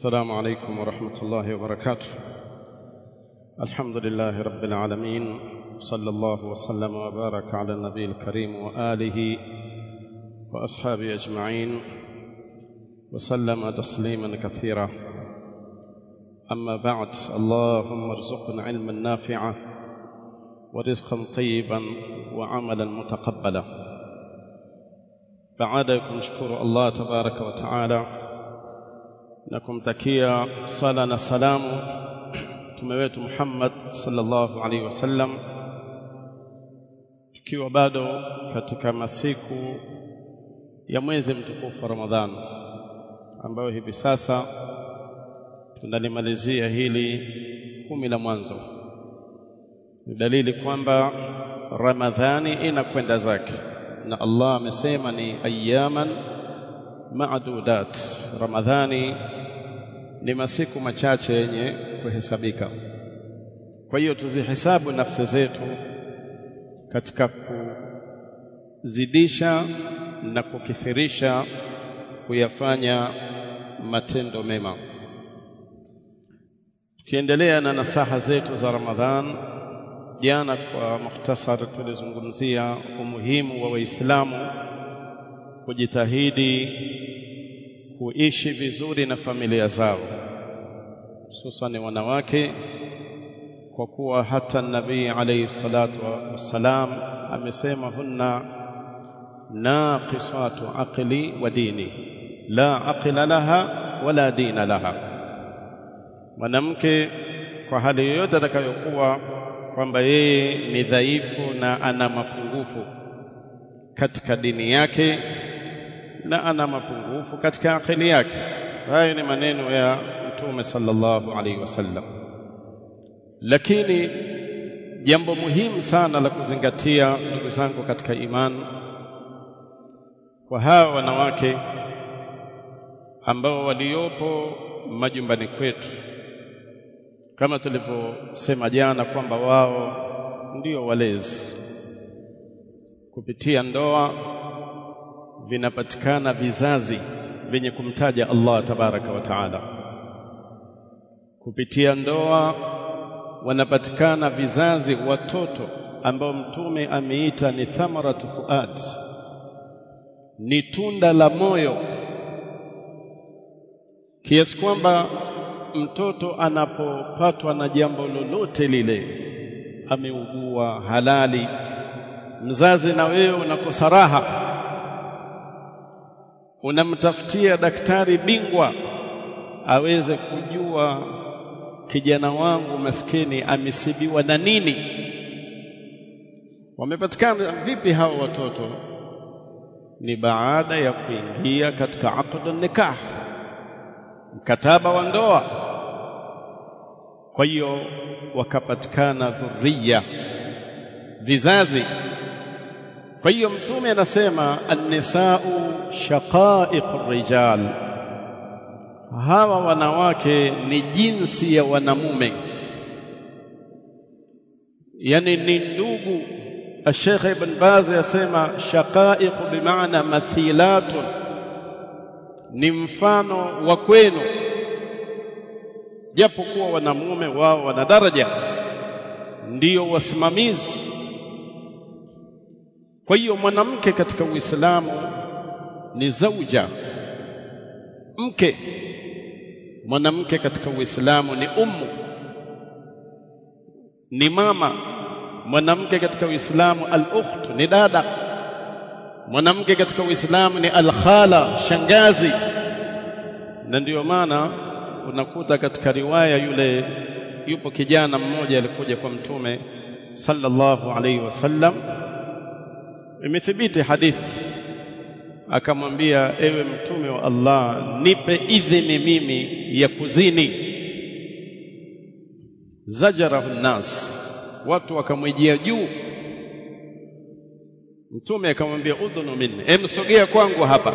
السلام عليكم ورحمة الله وبركاته الحمد لله رب العالمين صلى الله وسلم وبارك على النبي الكريم وآله وأصحابه أجمعين وسلم تسليما كثيرا أما بعد اللهم ارزقنا علما نافعا ورزقا طيبا وعملا متقبلا baada ya kumshukuru Allah tabaraka wa taala na kumtakia sala na salamu mtume wetu Muhammad sallallahu alaihi wasallam, tukiwa bado katika masiku ya mwezi mtukufu wa Ramadhani ambayo hivi sasa tunalimalizia hili kumi la mwanzo. Ni dalili kwamba Ramadhani inakwenda zake na Allah amesema ni ayaman maadudat. Ramadhani ni masiku machache yenye kuhesabika. Kwa hiyo tuzihesabu nafsi zetu katika kuzidisha na kukithirisha kuyafanya matendo mema. Tukiendelea na nasaha zetu za Ramadhan, jana kwa mukhtasar tulizungumzia umuhimu wa Waislamu kujitahidi kuishi vizuri na familia zao, hususan wanawake, kwa kuwa hata Nabii alayhi salatu wassalam amesema hunna naqisatu aqli wa dini la aqila laha wala dina laha. Mwanamke kwa hali yoyote atakayokuwa kwamba yeye ni dhaifu na ana mapungufu katika dini yake na ana mapungufu katika akili yake. Hayo ni maneno ya Mtume sallallahu alaihi wasallam. Lakini jambo muhimu sana la kuzingatia, ndugu zangu katika imani, kwa hawa wanawake ambao waliopo majumbani kwetu kama tulivyosema jana kwamba wao ndio walezi. Kupitia ndoa vinapatikana vizazi vyenye kumtaja Allah tabaraka wa taala. Kupitia ndoa wanapatikana vizazi, watoto ambao Mtume ameita ni thamarat fuad, ni tunda la moyo, kiasi kwamba mtoto anapopatwa na jambo lolote lile, ameugua halali, mzazi na wewe unakosa raha, unamtafutia daktari bingwa aweze kujua kijana wangu maskini amesibiwa na nini. Wamepatikana vipi hao watoto? Ni baada ya kuingia katika aqd nikah, mkataba wa ndoa kwa hiyo wakapatikana dhurriya, vizazi. Kwa hiyo Mtume anasema annisau shaqaiqu rijal, hawa wanawake ni jinsi ya wanamume, yani ni ndugu. Sheikh Ibn Baz yasema shaqaiqu bimaana mathilatun, ni mfano wa kwenu japo kuwa wanamume wao wana daraja, ndiyo wasimamizi. Kwa hiyo mwanamke katika Uislamu ni zauja, mke. Mwanamke katika Uislamu ni ummu, ni mama. Mwanamke katika Uislamu al-ukhtu, ni dada. Mwanamke katika Uislamu ni al-khala, shangazi. Na ndiyo maana unakuta katika riwaya yule, yupo kijana mmoja alikuja kwa Mtume sallallahu alaihi wasallam, imethibiti hadithi, akamwambia ewe Mtume wa Allah, nipe idhini mimi ya kuzini. Zajarahu nnas, watu wakamwijia juu. Mtume akamwambia udhunu minni, emsogea kwangu hapa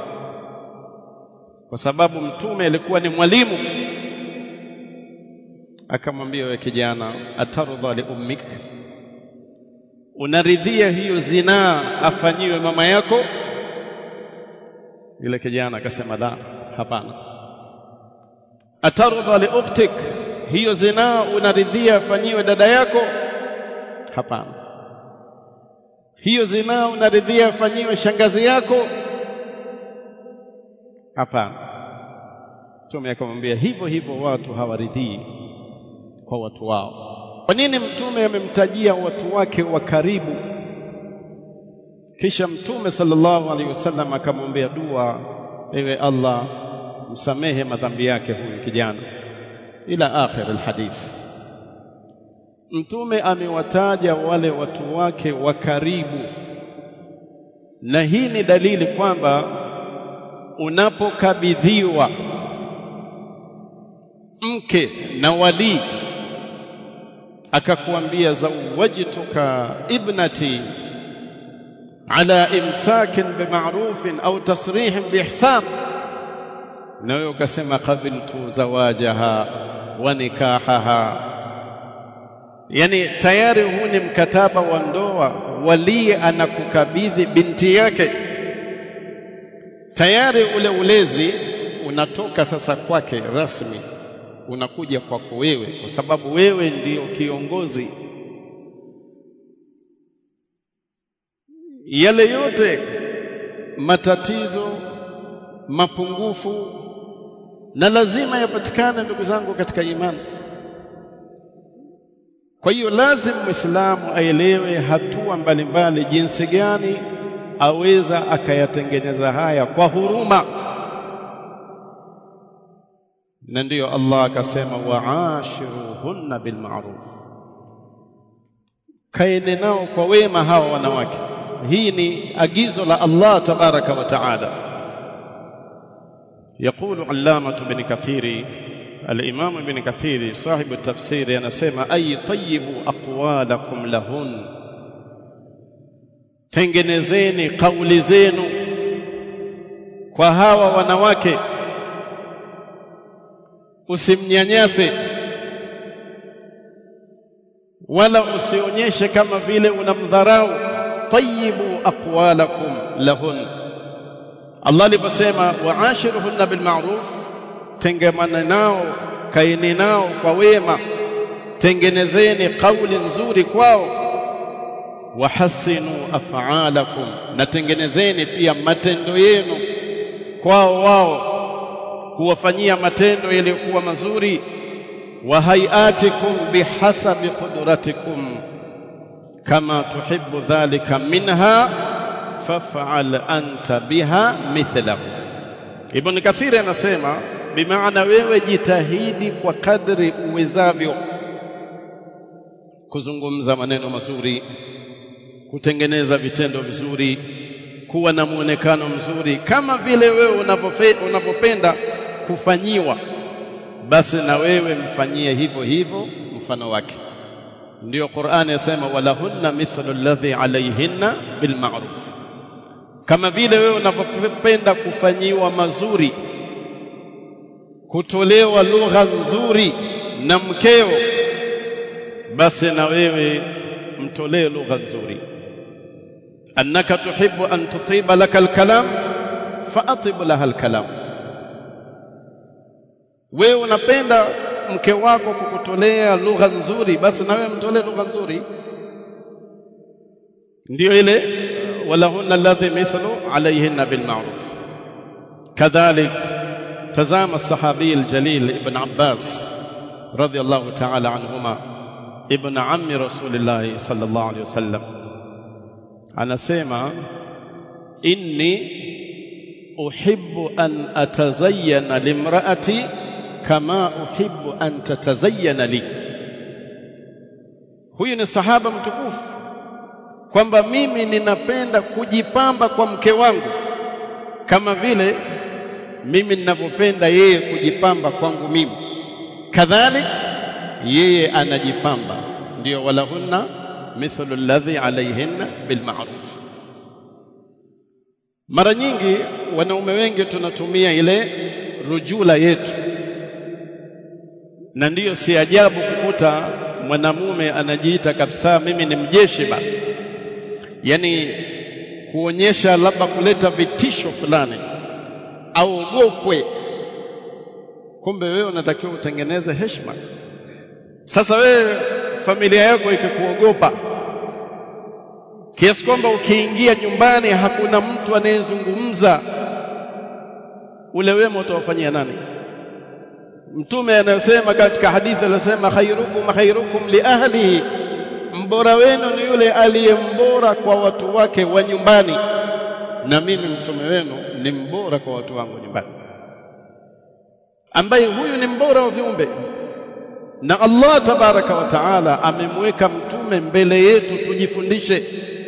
kwa sababu mtume alikuwa ni mwalimu. Akamwambia, wewe kijana, atarudha li ummik, unaridhia hiyo zinaa afanyiwe mama yako? Yule kijana akasema la, hapana. atardha li ukhtik hiyo zinaa unaridhia afanyiwe dada yako hapana hiyo zinaa unaridhia afanyiwe shangazi yako hapana mtume akamwambia hivyo hivyo watu hawaridhii kwa watu wao kwa nini mtume amemtajia watu wake wa karibu kisha mtume sallallahu alaihi wasallam akamwombea dua ewe Allah msamehe madhambi yake huyu kijana ila akhir alhadith mtume amewataja wale watu wake wa karibu na hii ni dalili kwamba unapokabidhiwa mke na walii akakuambia zawajtuka ibnati ala imsakin bima'rufin au tasrihin biihsan na wewe ukasema qabiltu zawajaha wa nikahaha yani tayari huu ni mkataba wa ndoa walii anakukabidhi binti yake tayari ule ulezi unatoka sasa kwake rasmi unakuja kwako wewe kwa sababu wewe ndiyo kiongozi yale yote matatizo mapungufu na lazima yapatikane ndugu zangu katika imani kwa hiyo lazima muislamu aelewe hatua mbalimbali jinsi gani aweza akayatengeneza haya kwa huruma na ndiyo Allah akasema waashiruhunna bilma'ruf kaene nao kwa wema hawa wanawake hii ni agizo la Allah tabaraka wa taala يقول علامة بن كثير الإمام ابن كثير صاحب التفسير anasema ay tayyibu aqwalakum lahun tengenezeni kauli zenu kwa hawa wanawake usimnyanyase wala usionyeshe kama vile unamdharau tayyibu aqwalakum lahun Allah aliposema waashiruhunna bilma'ruf tengemana nao kaini nao kwa wema tengenezeni kauli nzuri kwao wahassinu af'alakum na tengenezeni pia matendo yenu kwao wao kuwafanyia matendo yaliyokuwa mazuri wa hayatikum bihasabi qudratikum kama tuhibbu dhalika minha faf'al anta biha mithlahu Ibn Kathir anasema bimaana wewe jitahidi kwa kadri uwezavyo kuzungumza maneno mazuri kutengeneza vitendo vizuri kuwa na muonekano mzuri kama vile wewe unapopenda kufanyiwa basi na wewe mfanyie hivyo hivyo mfano wake ndiyo Qur'ani yasema walahunna mithlu alladhi alayhinna bilma'ruf kama vile wewe unapopenda kufanyiwa mazuri kutolewa lugha nzuri na mkeo basi na wewe mtolee lugha nzuri annaka tuhibbu an tutiba laka alkalam faatib laha alkalam wewe unapenda mke wako kukutolea lugha nzuri basi na wewe mtolee lugha nzuri ndio ile walahunna alladhi mithlu alayhinna bilma'ruf kadhalik tazama sahabi aljalil ibn Abbas radiyallahu ta'ala anhuma ibn ammi rasulillah sallallahu alayhi wasallam anasema inni uhibbu an atazayyana limraati kama uhibbu an tatazayyana li huyu ni sahaba mtukufu kwamba mimi ninapenda kujipamba kwa mke wangu kama vile mimi ninavyopenda yeye kujipamba kwangu mimi kadhalik yeye anajipamba ndio walahunna mithlu alladhi alayhinna bilma'ruf mara nyingi wanaume wengi tunatumia ile rujula yetu na ndiyo si ajabu kukuta mwanamume anajiita kabisa mimi ni mjeshi ba yani kuonyesha labda kuleta vitisho fulani aogopwe kumbe wewe unatakiwa utengeneze heshima. Sasa wewe familia yako ikikuogopa kiasi kwamba ukiingia nyumbani hakuna mtu anayezungumza, ule wema utawafanyia nani? Mtume anasema katika hadithi anasema, khairukum khairukum li ahlihi, mbora wenu ni yule aliyembora kwa watu wake wa nyumbani, na mimi mtume wenu ni mbora kwa watu wangu nyumbani, ambaye huyu ni mbora wa viumbe na Allah tabaraka wa taala amemweka mtume mbele yetu tujifundishe.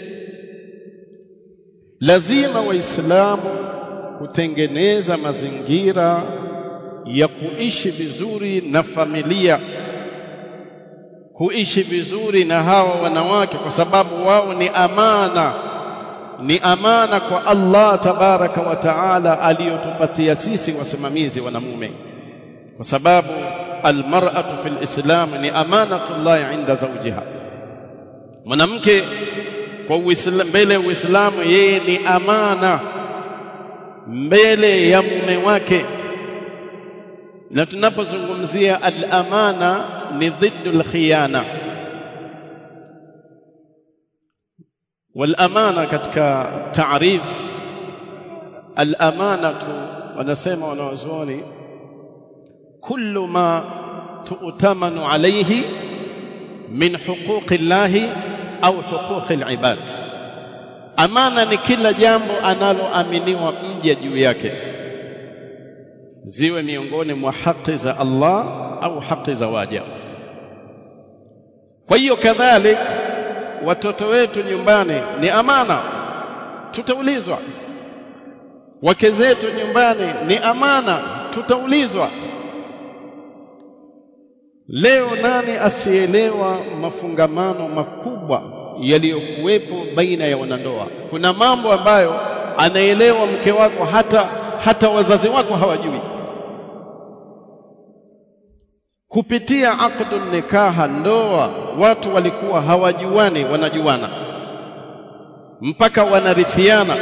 Lazima Waislamu kutengeneza mazingira ya kuishi vizuri na familia, kuishi vizuri na hawa wanawake, kwa sababu wao ni amana, ni amana kwa Allah tabaraka wa taala aliyotupatia sisi wasimamizi wanamume, kwa sababu almar'atu fil islam ni amanatullah inda zawjiha, mwanamke kwa Uislamu, mbele ya Uislamu yeye ni amana mbele ya mume wake. Na tunapozungumzia al-amana ni dhiddu al-khiyana. Wal-amana katika taarif al-amanatu, wanasema wanawazuoni kullu ma tu'tamanu alayhi min huquqi llahi au huquqi al-ibad. Amana ni kila jambo analoaminiwa mja juu yake, ziwe miongoni mwa haki za Allah au haki za waja. Kwa hiyo kadhalik, watoto wetu nyumbani ni amana, tutaulizwa. Wake zetu nyumbani ni amana, tutaulizwa. Leo nani asielewa mafungamano makubwa yaliyokuwepo baina ya wanandoa? Kuna mambo ambayo anaelewa mke wako hata hata wazazi wako hawajui. Kupitia aqdu nikaha, ndoa, watu walikuwa hawajuani, wanajuana mpaka wanarithiana.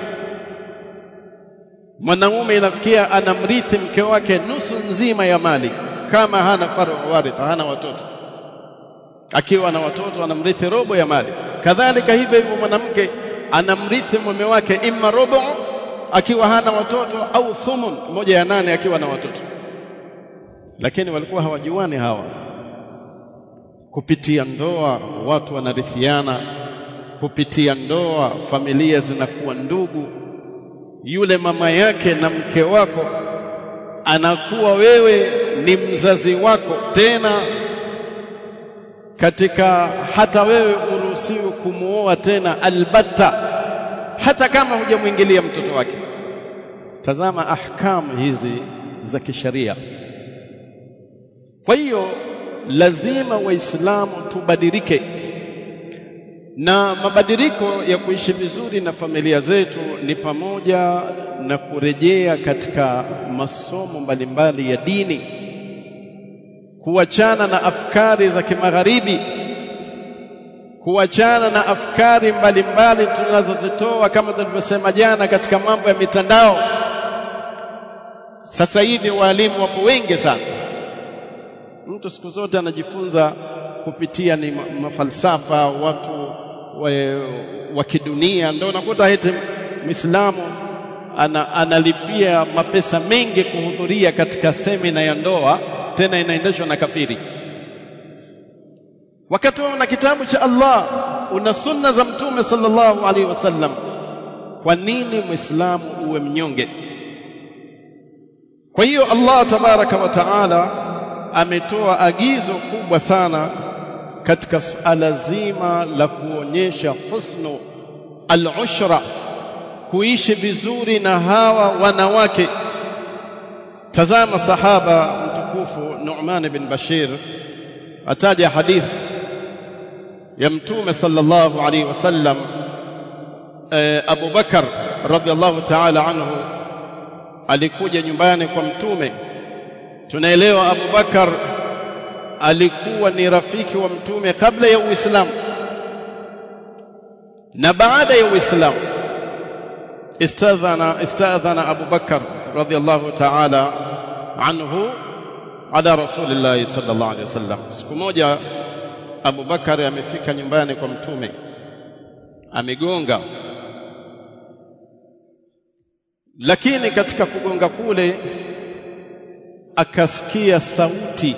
Mwanaume inafikia anamrithi mke wake nusu nzima ya mali kama hana faru waritha, hana watoto. Akiwa na watoto anamrithi robo ya mali. Kadhalika hivyo hivyo mwanamke anamrithi mume wake imma robo akiwa hana watoto au thumun, moja ya nane akiwa na watoto. Lakini walikuwa hawajuani hawa. Kupitia ndoa watu wanarithiana, kupitia ndoa familia zinakuwa ndugu. Yule mama yake na mke wako anakuwa wewe ni mzazi wako tena katika hata wewe uruhusiwi kumuoa tena albatta, hata kama hujamwingilia mtoto wake. Tazama ahkamu hizi za kisheria. Kwa hiyo lazima Waislamu tubadilike, na mabadiliko ya kuishi vizuri na familia zetu ni pamoja na kurejea katika masomo mbalimbali ya dini, kuachana na afkari za kimagharibi, kuachana na afkari mbalimbali tunazozitoa kama tulivyosema jana katika mambo ya mitandao. Sasa hivi walimu wapo wengi sana, mtu siku zote anajifunza kupitia ni mafalsafa watu wa, wa kidunia, ndio unakuta eti Muislamu ana, analipia mapesa mengi kuhudhuria katika semina ya ndoa, tena inaendeshwa na kafiri, wakati wewe una kitabu cha Allah, una sunna za Mtume sallallahu alaihi wasallam. Kwa nini Muislamu uwe mnyonge? Kwa hiyo Allah tabaraka wa taala ametoa agizo kubwa sana katika suala zima la kuonyesha husnu al-ushra kuishi vizuri na hawa wanawake. Tazama sahaba mtukufu Nu'man bin Bashir ataja hadith ya Mtume sallallahu alaihi wasallam. E, Abu Bakar radhiallahu ta'ala anhu alikuja nyumbani kwa Mtume. Tunaelewa Abu Bakar alikuwa ni rafiki wa Mtume kabla ya Uislamu na baada ya Uislamu. استاذن استاذن ابو بكر رضي الله تعالى anhu ala rasulillahi sallallahu alaihi wasallam. Siku moja Abu Bakari amefika nyumbani kwa Mtume, amegonga, lakini katika kugonga kule akasikia sauti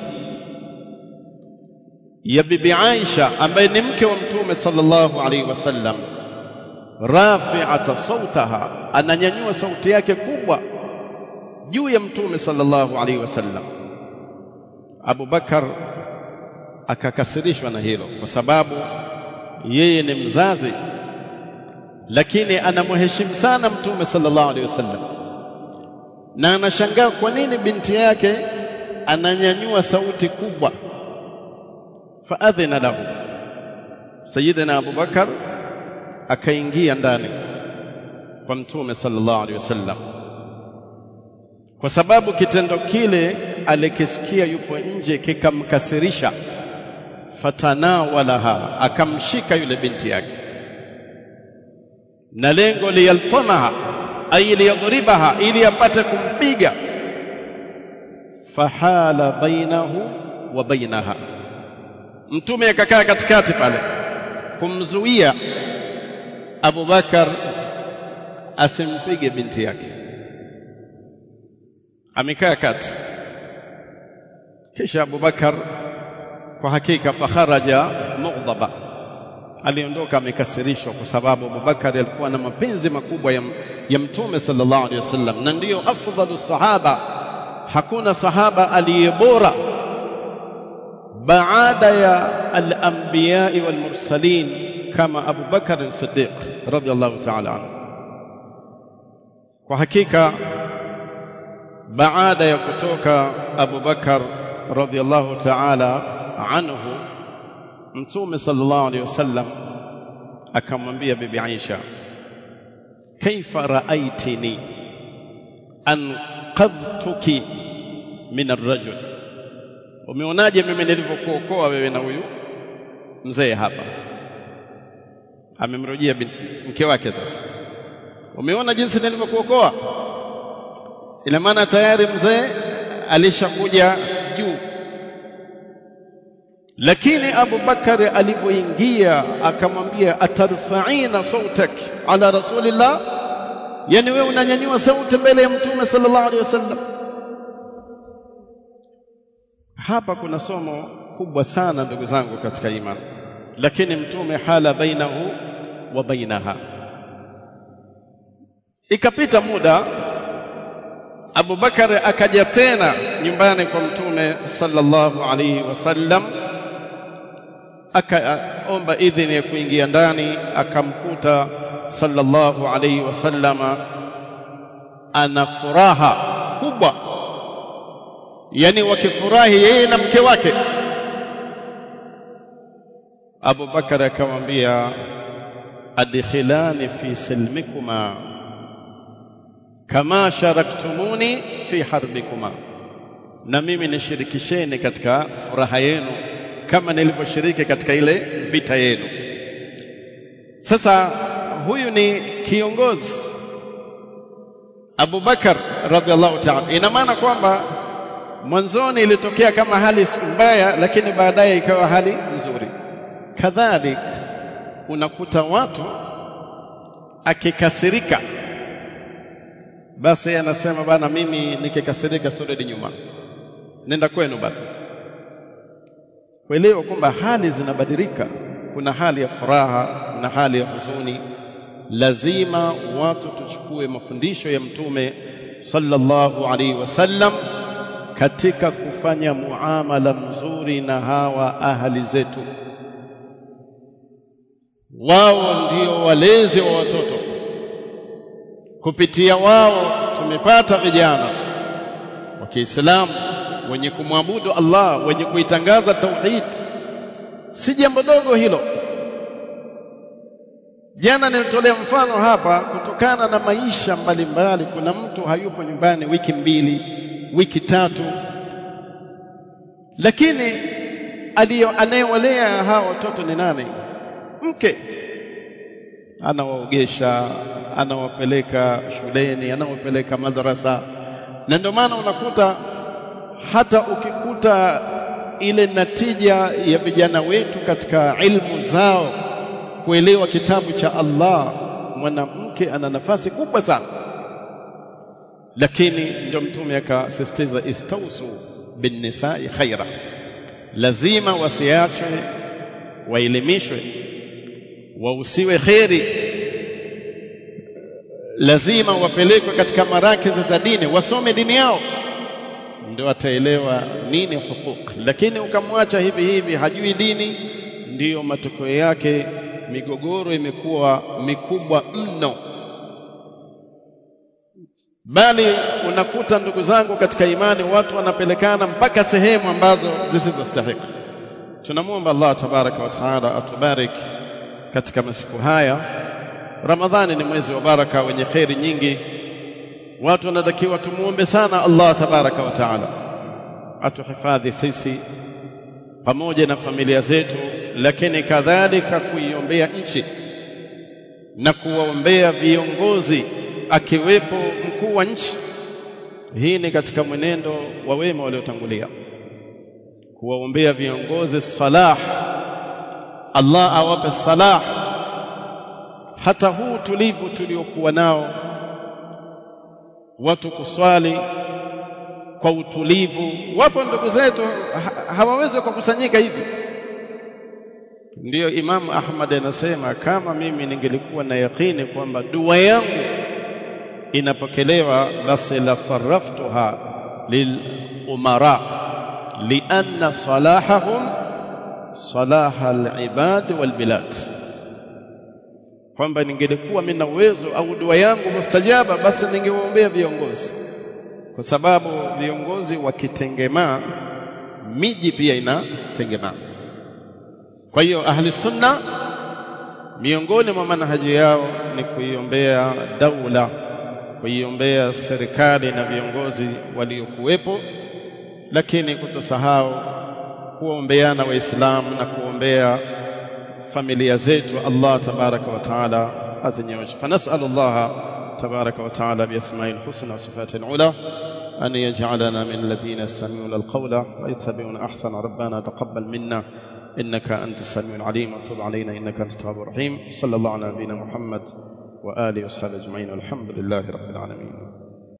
ya bibi Aisha ambaye ni mke wa Mtume sallallahu alaihi wasallam, rafi'ata sautaha, ananyanyua sauti yake kubwa juu ya Mtume sallallahu alaihi wasallam. Abu Bakar akakasirishwa na hilo, kwa sababu yeye ni mzazi, lakini anamheshimu sana Mtume sallallahu alaihi wasallam, na anashangaa kwa nini binti yake ananyanyua sauti kubwa. Faadhina lahu, Sayyidina Abu Bakar akaingia ndani kwa Mtume sallallahu alaihi wasallam, kwa sababu kitendo kile alikisikia yupo nje kikamkasirisha. Fatanawalaha, akamshika yule binti yake, na lengo liyaltamaha, ay liyadhribaha, ili apate kumpiga. Fahala bainahu wa bainaha, Mtume akakaa katikati pale kumzuia Abu Bakar asimpige binti yake, amekaa kati. Kisha Abu Bakar kwa hakika fakharaja mughdaba, aliondoka amekasirishwa, kwa sababu Abu Bakar alikuwa na mapenzi makubwa ya, ya Mtume sallallahu alaihi wasallam, na ndiyo afdhalu sahaba. Hakuna sahaba aliye bora baada ya al-anbiyai wal mursalin kama Abu Bakar Siddiq radhiyallahu ta'ala anhu. Kwa hakika baada ya kutoka Abu Bakar radhiyallahu ta'ala anhu, Mtume sallallahu alayhi wasallam akamwambia bibi Aisha, kaifa raaitini anqadhtuki min arrajul, umeonaje mimi nilivyokuokoa wewe na huyu mzee hapa? Amemrujia mke wake. Sasa umeona jinsi nilivyokuokoa? Ina maana tayari mzee alishakuja juu. Lakini Abu Bakari alipoingia akamwambia, atarfaina sautak ala rasulillah, yani wewe unanyanyua sauti mbele ya mtume sallallahu alaihi wasallam. Hapa kuna somo kubwa sana ndugu zangu katika imani, lakini mtume hala bainahu wa bainaha. Ikapita muda Abu Bakar akaja tena nyumbani kwa mtume sallallahu alaihi wasallam, akaomba idhini ya kuingia ndani, akamkuta sallallahu alaihi wasallama ana furaha kubwa, yani wakifurahi yeye na mke wake. Abu Bakar akamwambia, adkhilani fi silmikuma kama sharaktumuni fi harbikuma, na mimi nishirikisheni katika furaha yenu kama nilivyoshiriki katika ile vita yenu. Sasa huyu ni kiongozi Abu Bakar radhiallahu ta'ala. Ina maana kwamba mwanzoni ilitokea kama hali mbaya, lakini baadaye ikawa hali nzuri. Kadhalik unakuta watu akikasirika basi anasema bana, mimi nikikasirika sirudi nyuma, nenda kwenu bana. Kuelewa kwamba hali zinabadilika, kuna hali ya furaha, kuna hali ya huzuni. Lazima watu tuchukue mafundisho ya Mtume sallallahu alaihi wasallam katika kufanya muamala mzuri na hawa ahali zetu. Wao ndio walezi wa watoto kupitia wao tumepata vijana wa Kiislamu wenye kumwabudu Allah, wenye kuitangaza tauhid. Si jambo dogo hilo. Jana nilitolea mfano hapa, kutokana na maisha mbalimbali. Kuna mtu hayupo nyumbani wiki mbili, wiki tatu, lakini aliyo anayewalea hawa watoto ni nani? Mke anawaogesha anawapeleka shuleni, anawapeleka madrasa, na ndio maana unakuta hata ukikuta ile natija ya vijana wetu katika ilmu zao kuelewa kitabu cha Allah mwanamke ana nafasi kubwa sana lakini ndio mtume akasisitiza istausu bin nisa'i khaira lazima wasiachwe waelimishwe wausiwe kheri lazima wapelekwe katika marakizi za dini wasome dini yao ndio ataelewa nini huquq lakini ukamwacha hivi hivi hajui dini ndiyo matokeo yake migogoro imekuwa mikubwa mno bali unakuta ndugu zangu katika imani watu wanapelekana mpaka sehemu ambazo zisizostahili tunamwomba Allah tabaraka wa taala atubarik katika masiku haya Ramadhani ni mwezi wa baraka wenye kheri nyingi watu wanatakiwa tumuombe sana Allah tabaraka wa taala atuhifadhi sisi pamoja na familia zetu lakini kadhalika kuiombea nchi na kuwaombea viongozi akiwepo mkuu wa nchi hii ni katika mwenendo wa wema waliotangulia kuwaombea viongozi salah Allah awape salah hata huu tulivu tuliokuwa nao watu kuswali kwa utulivu wapo ndugu zetu ha hawawezi kukusanyika hivi ndiyo Imam Ahmad anasema kama mimi ningelikuwa na yakini kwamba dua yangu inapokelewa basi la sarraftuha lil umara lianna salahahum salaha al-ibad wal bilad kwamba ningelikuwa mimi na uwezo au dua yangu mustajaba basi ningewaombea viongozi kwa sababu viongozi wakitengemaa miji pia inatengemaa kwa hiyo ahli sunna miongoni mwa manhaji yao ni kuiombea daula kuiombea serikali na viongozi waliokuwepo lakini kutosahau kuombeana waislamu na kuombea familia zetu Allah tabaraka wa taala azinyoshe fanasalullah tabaraka wa taala biasma'il husna wa sifatil ula أن يجعلنا من الذين يستمعون القول ويتبعون أحسن ربنا تقبل منا إنك أنت السميع العليم وتب علينا إنك أنت التواب الرحيم صلى الله على نبينا محمد وآله وصحبه أجمعين والحمد لله رب العالمين